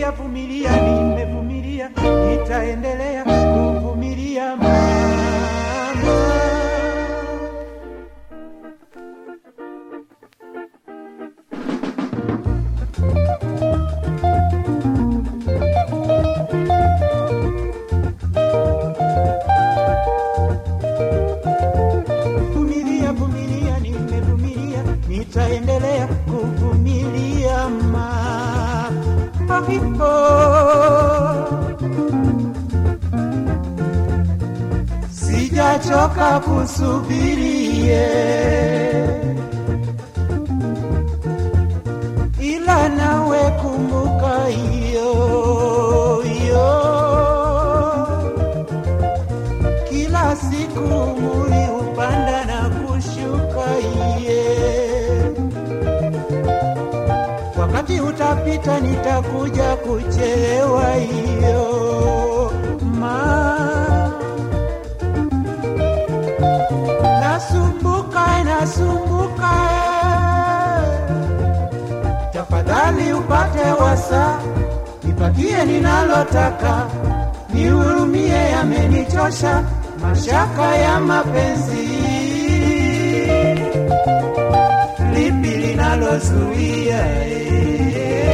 vumilia vumilia, nimevumilia, nitaendelea kuvumilia mama. Vumilia, vumilia, nimevumilia, nitaendelea kuvumilia ma hapo. Sijachoka kusubirie, ila nawe kumbuka hiyo hiyo kila siku muli upanda na kushuka iye wakati utapita nitakuja kuchelewa hiyo ma nasumbuka nasumbuka tafadhali upate wasa nipatie ninalotaka nihurumie yamenichosha mashaka ya mapenzi lipi linalozuia eh?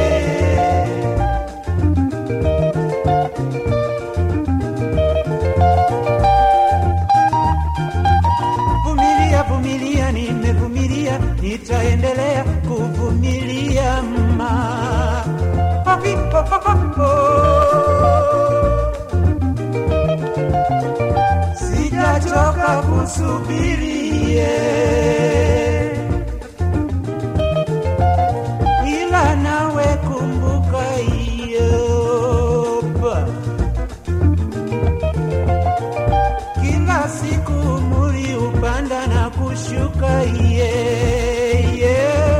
vumilia vumilia nimevumilia nitaendelea kuvumilia ma sijachoka kusubirie ila nawe kumbuka iyopa kila siku muri upanda na kushuka iye iye.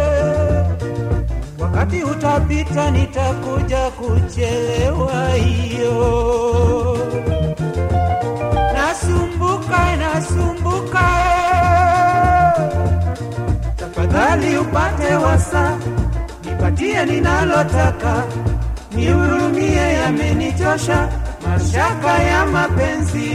wakati utapita nitakuja kuchelewa hiyo nasumbuka nasumbuka tafadhali upate wasa nipatie ninalotaka nihurumie yamenichosha mashaka ya mapenzi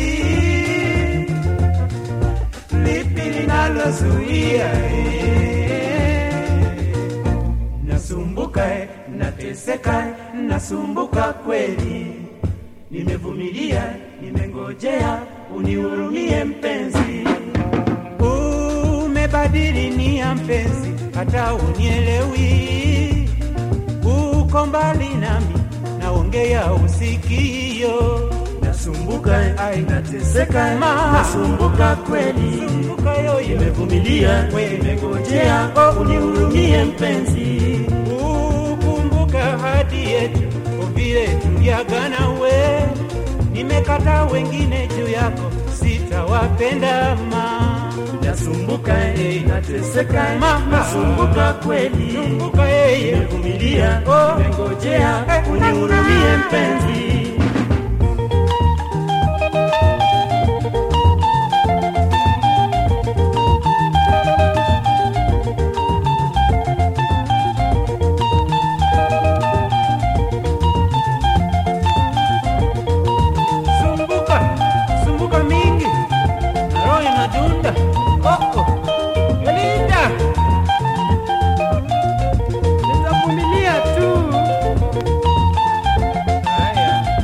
lipi linalozuia eh? nasumbuka eh, nateseka eh, nasumbuka kweli nimevumilia nimengojea unihurumie mpenzi umebadili nia mpenzi hata unielewi uko mbali nami naongea usikio nasumbuka Ai. nateseka Ma. nasumbuka kweli Sumbuka yoyo nimevumilia We. nimengojea Oh. unihurumie mpenzi ukumbuka hadi yetu vile tuliagana we nimekata wengine juu yako sitawapenda ma nasumbuka eh, nateseka Ma. nasumbuka kweli kumbuka yeye nimevumilia Oh. nimengojea Eh. unihurumie mpenzi sumbuka sumbuka mingi na roho inadunda koko Belinda nitavumilia tu haya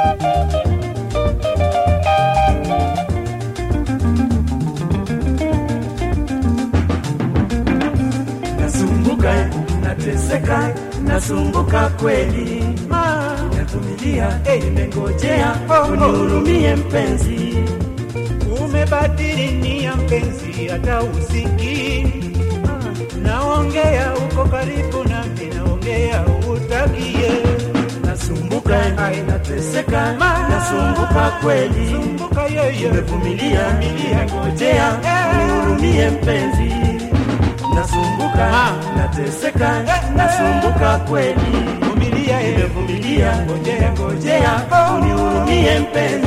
nasumbuka nateseka nasumbuka kweli navumilia nimengojea unihurumie mpenzi umebadili nia mpenzi, hata usiki naongea uko karibu nami, naongea utakie nasumbuka nateseka nasumbuka kweli sumbuka yeye nimevumilia nimengojea unihurumie mpenzi nasumbuka Ah. nateseka nasumbuka kweli vumilia yeye nimevumilia nimengojea unihurumie mpenzi